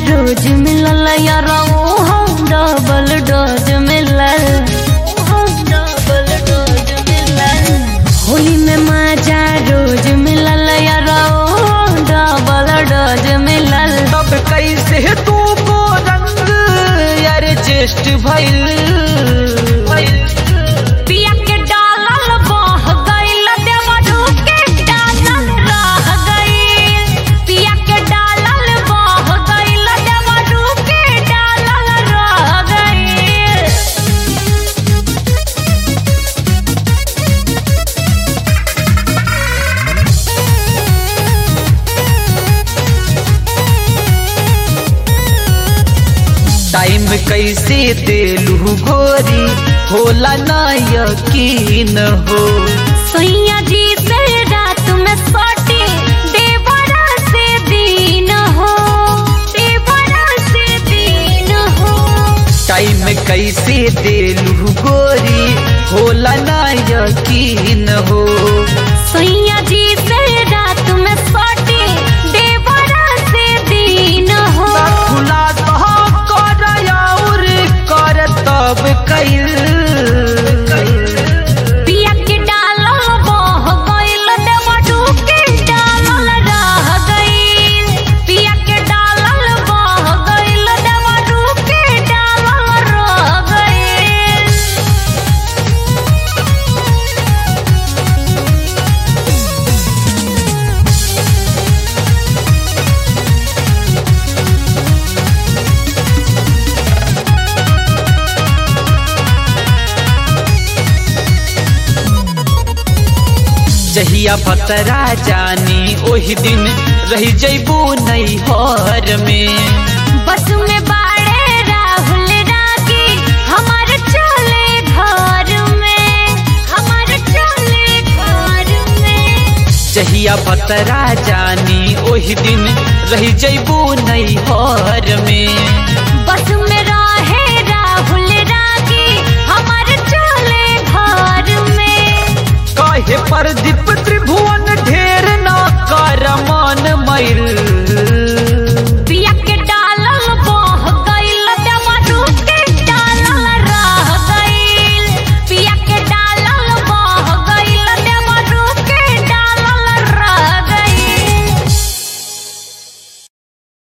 रोज मिलल यार हम डबल डोज मिलल डबल डोज मिलल होली में मजा रोज मिलल यार डबल डोज मिलल तब कैसे तू को रंग एडजस्ट भइल पिया के डालल बह गइल देवरू के डालल रह गइल पिया के डालल बह गइल देवरू के डालल रह गइल टाइम कैसे देलू गोरी होला ना यकीन हो सैया जी से रात में सोटी देवरा से दिन हो देवरा से दिन हो टाइम कैसे देलू गोरी होला ना यकीन हो सैया जी से रात में सोटी देवरा से दिन हो खुला तो कर और कर तब कैल पिया के डालल बह गइल देवरू के डालल रह गइल पिया के डालल बह गइल देवरू के डालल रह गइल जहिया पतरा जानी ओही दिन रही जैबू नैहर में बस में बाड़े राहुल रागी हमारे चले घर में हमारे चले घर में जहिया पतरा जानी ओही दिन रही जैबू नैहर में